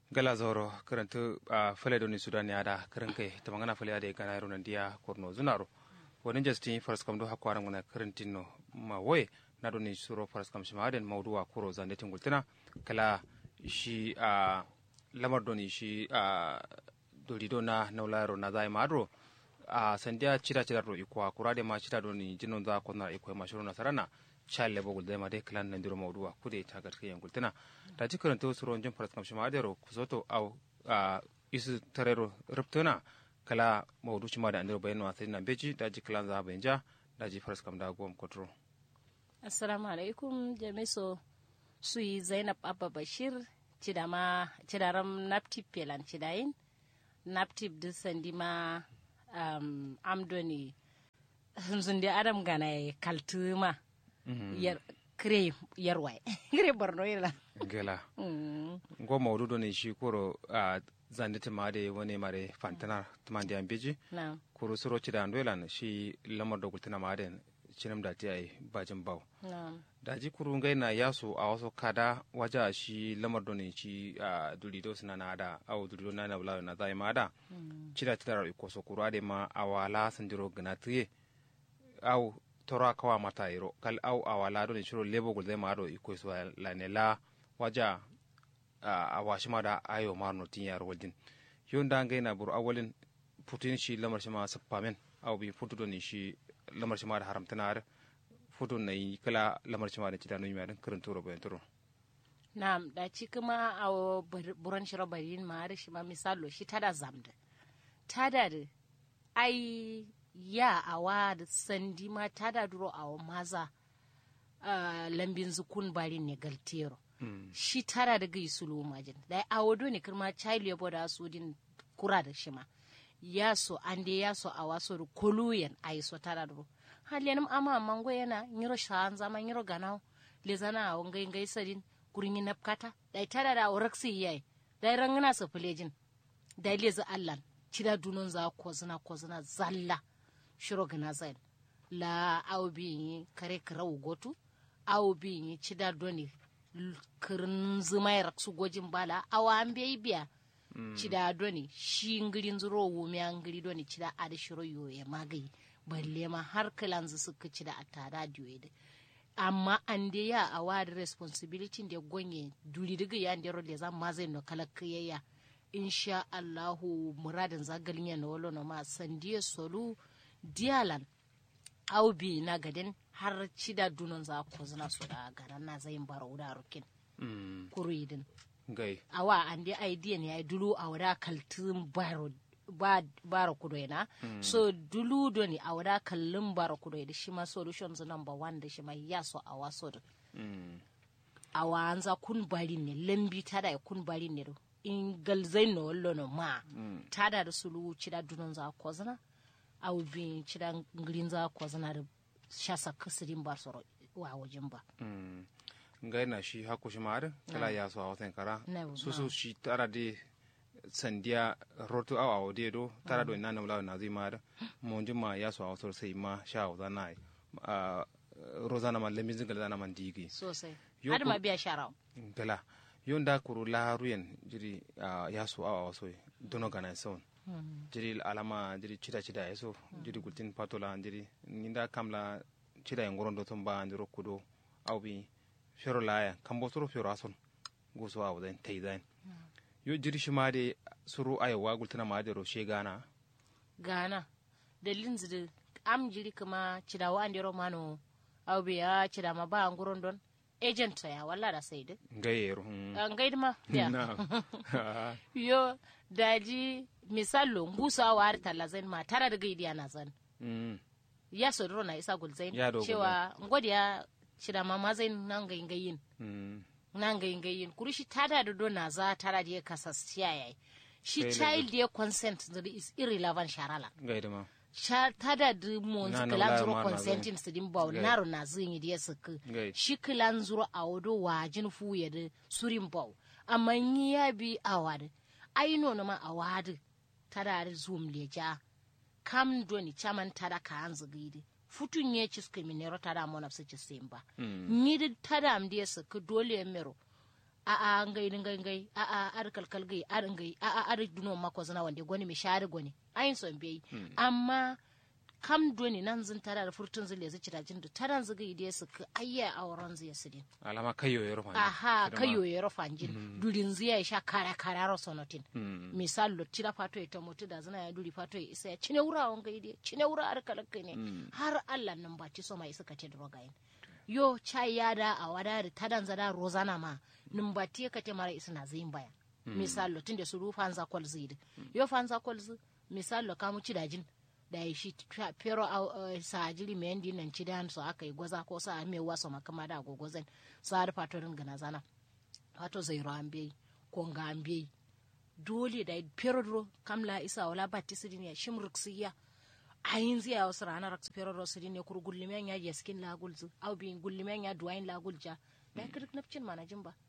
gala zoro karanta a fale doni sudan ya da karin kai ta magana fale da gana yaro nan dia korno zunaro wani justin first kam do hakwaran guna karantin no ma woye na doni suro first kam shima den mawduwa kuro zande tingultina kala shi a lamar doni shi a dolido na naularo na zai madro a sandiya cida cida ro ikwa kurade ma cida doni jinon za ko na ikwa ma shuru na sarana chal le bogul dema de klan nan diro mawduwa kude ta garke yangul tana da ci karanto suro jin faras kam shima adero kusoto au a isu tarero ruptuna kala mawdu shima da andiro bayano asiri na beji da ji klan za benja da ji faras kam da gom kotro assalamu alaikum jamiso sui zainab abba bashir cidama cidaram naptip pelan cidayin naptip du sandima um, amdoni zunde adam gana kaltuma yar kire yarwai kire borno yela gela ngo mawdu do ne shi koro a zandita ma de wani mare fantana tumandi an beji na koro suro cida andolan shi lamar da gultina ma den cinam da ti ai bajin baw na da ji kuru ngai na yaso a wasu kada waja shi lamar do ne shi a dulido suna na da au dulido na na bula na zai ma da cida cida ro ko so kuru ade ma awala sanjiro gana tiye au tora kawa mata iro kal au awala do ne shiro lebo gul zai ma do iko so la ne la waja a washi ma da ayo ma no tin yar waljin yon da ngai na buru awalin putin shi lamar shi ma sappamen au bi futu do ni shi lamar shi ma da haramtanar futu na yi kala lamar shi ma da cida no yi ma dan karin toro bayan toro na da ci kuma a buran shiro bayin ma da shi ma misalo shi tada zamda tada da ai ya awa da sandi ma tada duro awa maza uh, lambin zukun bari ne galtero shi tara da gai sulu majin da awo do ne kirma child yabo da su din kura da shi ma ya so an de ya so a waso da koluyen a yi so tara duro haliyanim ama mango yana nyiro shan zama nyiro ganao le zana a ngai ngai sadin kurin yi napkata da tara da oraksi yayi da rangana su fulejin da lezi allan cida dunon za kozina kozina zalla shiro gana zain la aw bi kare karau gotu aw bi cida doni kirin zuma raksu gojin bala awa an bai biya cida doni shi ngirin zuro wumi an ngiri doni cida ada shiro yoye magayi balle ma har kilanzu suka cida a tada diyoyi amma an de ya a wadi responsibility da gonye duri diga ya da role za ma zai no kala kiyaya insha Allahu muradin zagalin ya na wolo na ma sandiye solu dialan au bi na gadin har cida dunon za ko zina su da garan na zai baro da rukin kuruidin ngai awa an de idea ne ai dulu a wada kaltin baro ba bara kudoina mm. so dulu do ni a wada kallin bara kudoina shi ma solutions number one da shi ma ya so a waso da mm. a wanza kun bari ne lambi tada kun bari ne do in galzai no wallo no ma mm. tada da sulu cida dunon za ko zana au bi cida ngirin za ko zana da shasa kasirin bar soro wa wajen ba mm. ngai na shi hako shi ma kala ya so a watan kara No, su su shi tara de sandiya rotu awa awo de do tara do nana mulawa na zai ma da monji ma ya so a wasu sai ma sha wa zana a rozana ma lemin zingal zana man digi sosai Yo har ma ku- biya sharawa gala yon da kuru laharuyen jiri ah, ya so awa waso dono gana son jiri alama jiri chida chida eso jiri gultin patola jiri ninda kamla chida en gorondo ton ba ndiro kudo awbi fero laya kambo soro fero ason guso awa den teidan yo jiri shimade suru ayawa gultina ma de ro shegana gana dalilin zidi am jiri kuma cida wa andiro mano au biya cida ma ba nguron don agent ya walla da sai de ngayero hmm. an gaidi ma ya na yo daji misalo ngusa wa har talazain ma tara da gaidi ana zan Mm. ya sodoro na isa gulzain Ya dogo cewa ngodiya cida ma mazain nan gayin gayin Mm. nan gayin gayin kuri shi tada da do na za tara da ya kasasciya yayi shi Sai child ya consent zuri is irrelevant sharala ngayde ma sha tada da mon Na- na kilan wala zuro ma na consenting su din bawo Gai. naro na zin yi da suka Gai. shi kilan zuro a wado wajin fuye da surin bawo amma yi ya bi awad ai no na ma awad tada da zoom leja kam doni chaman tada ka anzu gidi futun ye ciska minero tada mona su ci simba ni da tada am da suka dole mero a a ngai ngai ngai a a ar kalkal gai ar ngai a a ar duno mako zana wande goni mi shari goni ayin son bai amma kam doni nan zin tara da furtun zile zai cira jin da taran ziga ide su ka ayya auren zai sidin alama kayo ya rufa aha kayo ya rufa jin durin zai sha kara kara ro sonotin misal lo tira fato ita mutu da zina ya duri fato ya isa ya cine wura wanga ide cine wura ar kalakka ne har Allah nan ba ci so mai suka ce drogayin yo chai yada a wadari tadan zada rozana ma numbati ka te mara isna zin baya misal lo tunda su rufa anza kwal zidi yo fanza kwal zi misal lo kamu ci dajin da ya shi pero a sa jiri me ndi nan ci dan so aka yi gwaza ko sa me waso makama da gogozan sa har fatorin gana zana fato zai ro ambe ko nga ambe dole da pero dro kamla isa wala batisidin ya shimruksiya ayin ziya wasu ranar pero ro sidin ne kur gullimen ya yaskin lagulzu au bin gullimen ya duwain lagulja da kirk nafcin manajin ba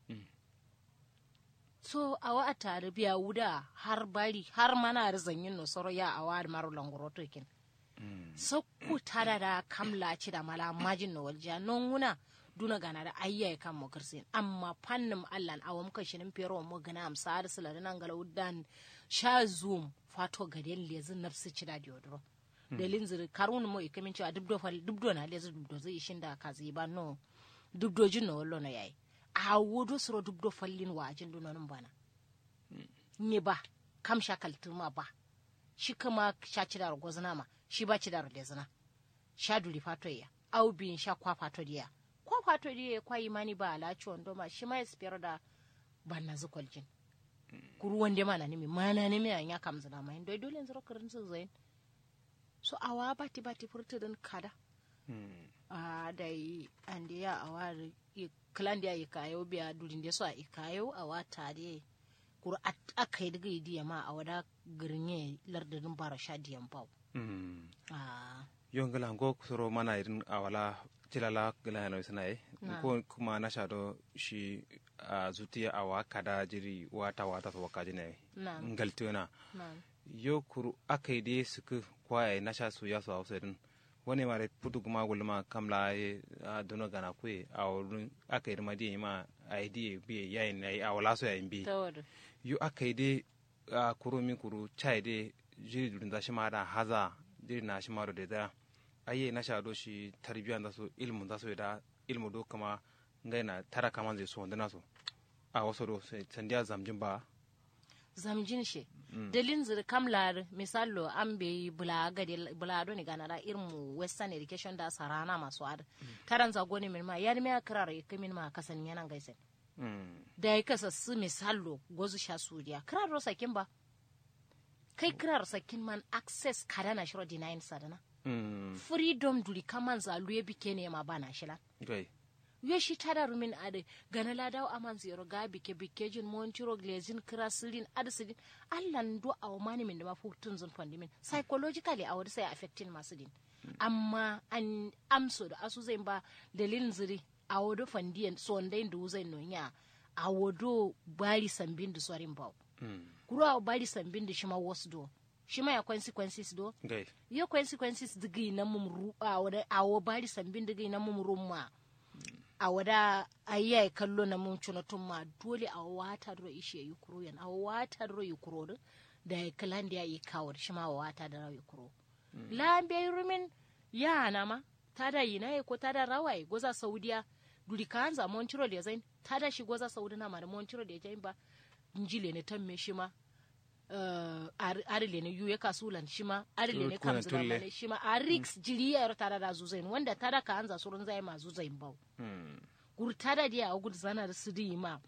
so awa a tare biya wuda har bari har mana yin no soro ya awa maru langoro to kin so ku tada da kamla ci da mala majin no walja non wuna duna gana da ayya kan mo kirsin amma fannin allan awam ka shinin pero mo gana am sar sila nan gala wudan sha zoom fato gaden lezin nafsi ci da diodro dalin ziri karun mo ikamin cewa dubdo fal dubdo na lezi dubdo zai shin da ka zai ba no dubdo jin no wallo na yayi a wodo suro dubdo fallin wajin dunanin bana ne ba kam sha kaltuma ba shi kama sha ci da gozna ma shi ba ci da lezina sha duri fato ya au bin sha kwa fato diya kwa fato diya kwa imani ba ala ci wando ma shi ma ya da banna zukoljin kuru wande mana nimi mana nimi an ya kam zina ma ndo dole zuro karin su zain so awa bati bati furta din kada a da yi an da ya awa klan da ya kayo biya durin da so a ikayo awa tare kuru aka yi daga yi ma a wada girnye lardin bara sha diyan bau yon gala ngo soro mana irin awala tilala gala yana sana e ko kuma na shado shi a zutiya awa kada jiri wata wata so waka jine ngaltuna yo kuru akai de suku kwaye na sha su ya su hausa din wani mare putu kuma gulma kamla e dono gana kwe a wurin akai de madi ma ID bi yayin nayi awala so yayin bi yo akai de kuru mi kuru chai de jiri durin da shi ma da haza jiri na shi ma da da aye na sha do shi tarbiya da su ilmu da su da ilmu do kama ngai na tara kama zai so wanda na so a wasu do sandiya zamjin ba zamjin shi dalin zir kamlar misalo an bai bula gade bula do ni ganara irmu western education da sarana masu ad taran zago ne min ma yar me akrar ya min ma kasan yanan gaisen da ya kasa su misalo gozu sha suriya krar sakin ba kai krar sakin man access kada na shiro denying sadana freedom duri kaman zalu ya bike ne ma bana shila yo shi tada rumin ade gana ladaw aman zero ga bike bike jin montiro glazin krasilin adsidin allan do aw mani min da ma futun zun fondi min psychologically a wadi sai affecting masu din amma an amso da asu zai ba dalilin ziri a wado fandiyan so ndai ndu zai nonya a wado bari sambin da sorin baw kuro a bari sambin da shima wasu do shima ya consequences do yo consequences digi na mum ru a wada a wo bari sambin digi na mum rumma a wada ayya kallo na mun cuna tun ma dole a wata ro ishe yi kuro yan a wata ro yi kuro din da ya kalan da ya yi kawar shi ma wata da rawi kuro lambe rumin ya na ma ta da yi na ko ta da rawaye goza saudiya duri ka hanza montiro da zain ta da shi goza saudi na ma da montiro da jain ba njile ne tamme shi ma arile ne yu ya kasulan shi ma arile ne kam zira mane shi ma a rix jiri ya tara da zuzain wanda tara ka hanza surun zai ma zuzain bau gur tada dia a gud zana da su di ma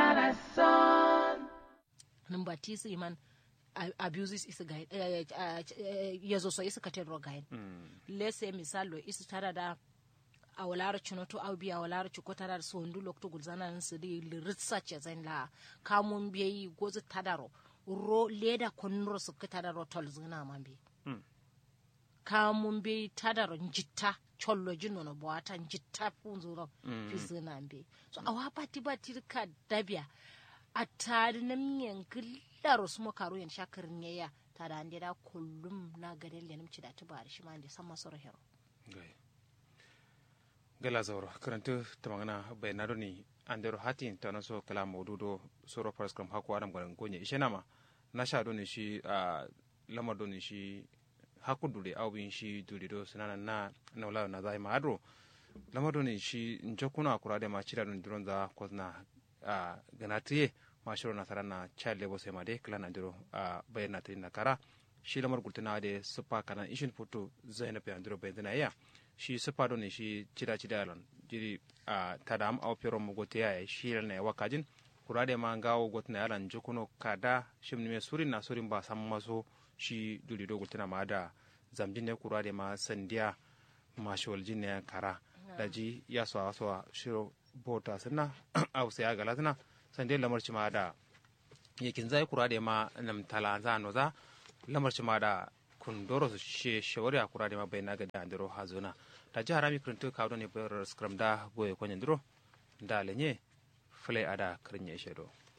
number t su iman abuses isa ga ya zo so isa katen rogayen lese misalo isa tara da a walara cunoto au biya walara cuko tara da sondu lokto gud zana su di liritsa ce zan la kamun biyayi gozu tadaro ro leda konnuro sukka tadaro tol zina mambe mm. kamun be tadaro jitta chollo jinno no boata jitta funzuro mm. fi zina mbe so awa pati bati ka dabia atari na miyan gillaro sumo karo yan shakarin yaya tada ande da kullum na gaden lenim ci da tubar shi ma ande sama soro hero gala zauro karanta tamangana bayanado ni andero hati tana so kala maududo soro faras kam hako adam garan gonye ishenama na sha do ne shi a lamar do ne shi haku dure au bin shi dure do sunana na na wala na zai madro lamar do ne shi njokuna akura de ma chira don dron za ko na a ganatiye ma shiro na sarana child labor sai ma de kala na diro a bayana ta na kara shi lamar gultuna de supa kana ishin foto zainab ya diro bayana ya shi supa do ne shi chira chira lon jiri a tadam au pero mo gote ya shi ne wakajin kurade ma ngawo gotna yalan jokuno kada shimni me surin na surin ba sam maso shi duli do gultina ma da zamjin ne kurade ma sandiya ma shol jinne kara daji ya so so shiro bota sunna au sai aga latna sande lamar ci ma da yakin zai kurade ma nam tala za no za lamar ci ma da kun doro su she shawari a kurade ma bai na ga da andiro hazuna da ji harami kuntu kawo ne bayar skram da goye kwanyan diro da lenye fulai ada karin ya shedo